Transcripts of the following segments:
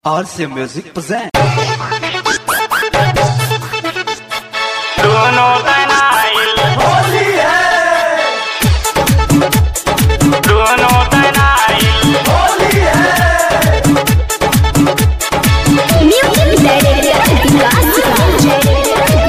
RC Music present. दोनों तनाइल होली है दोनों तनाइल होली है Music Director Vikas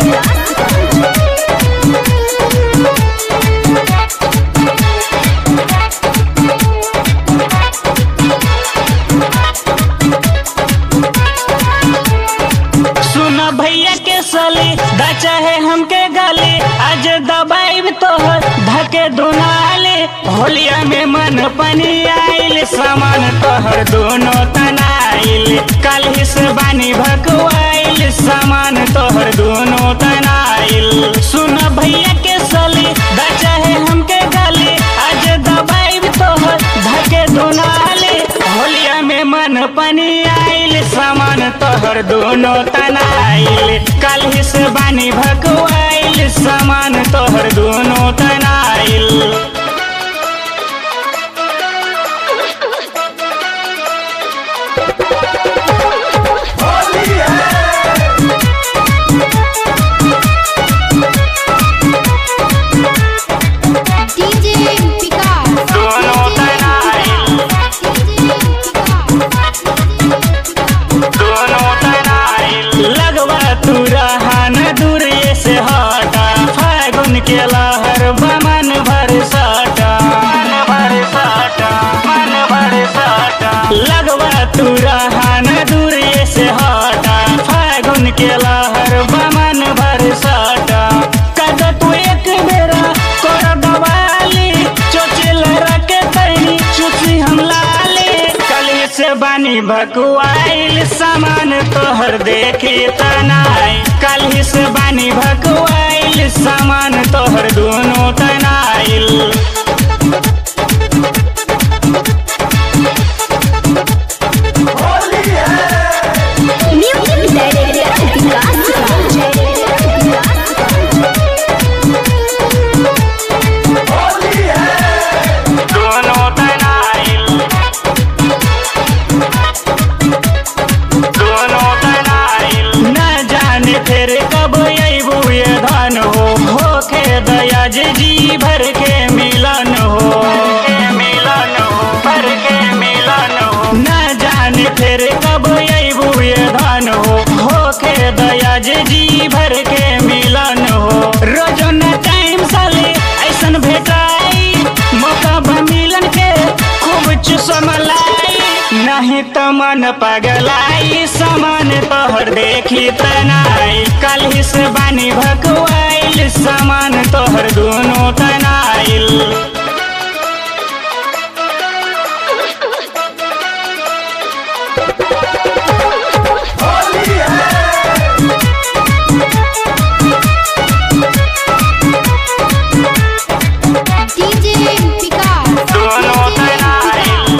सुन भैया के सली दा चाहे हमके गाली आज दबाइब तोहर धके दुनाले होलिया में मन पनी आइल सामान तोहर दोनों तनाइल कल हिस बानी भकवाइल सामान तोहर दोनों तनाइल सुन भैया के सली दा चाहे हमके गाली आज दबाइब तोहर धके दुनाले होलिया में मन पनी आइल सामान तोहर दोनों तनाइल कल हिस बानी भकवाइल सामान तोहर दोनों तनाइल DJ Vikas दोनों तनाइल दोनों तनाइल लगवा तू रहन दूर से हटा फागुन के लहर बमन भर सटा मन भर सटा मन भर सटा लगवा तू रहन दूर से हटा फागुन के लहर बमन भर सटा कद तू एक बेरा कर दवाली चोचिल रखे तैनी चुची हम लाले कली से बानी भकुआइल सामान तोहर देखी तनाई कली से बानी भकुआइल सामान तोहर दोनों तनाइल Music Director दोनों तनाइल दोनों तनाइल न जाने फिर कब अबू ये धन हो होके दया जे जी भर के मिलन हो के मिलन हो भर के मिलन हो न जाने फिर कब अबू ये धन हो होके दया जे जी भर के मिलन हो रोजो न टाइम साले ऐसन भेटाई मौका बा मिलन के खूब चुसमलाई नहीं तो मन पगलाई समान तोहर देखी तनाई कल हिस बानी भकवाइल समान तोहर दोनों तनाइल DJ Vikas दोनों तनाइल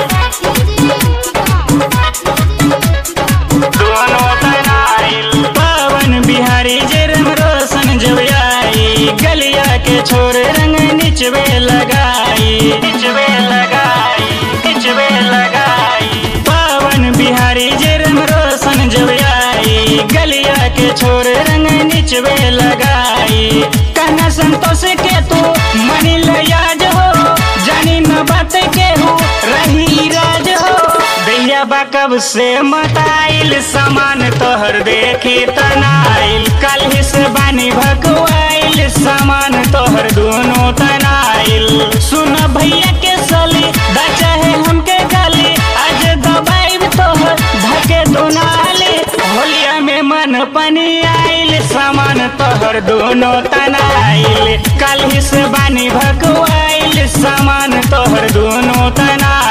दोनों तनाइल पवन बिहारी जरम रोशन जबियाई गलिया के छोर रंग निचवे लगाई निचवे लगाई निचवे लगाई पवन बिहारी जरम रोशन जबियाई गलिया के छोर रंग निचवे लगाई कहना संतोष के तू मनी याद हो जानी न बात के हो रही राज हो दैया बा कब से मताइल सामान तोहर देखी तनाइल कल हिस बानी भकवाइल सामान तोहर दोनों तनाइल सुन भैया के सली दा चाहे हमके गाली आज दबाइब तोहर धके दोनाली होलिया में मन पनी आइल सामान तोहर दोनों तनाइल कल हिस बानी भकवाइल सामान तोहर दोनों तनाइल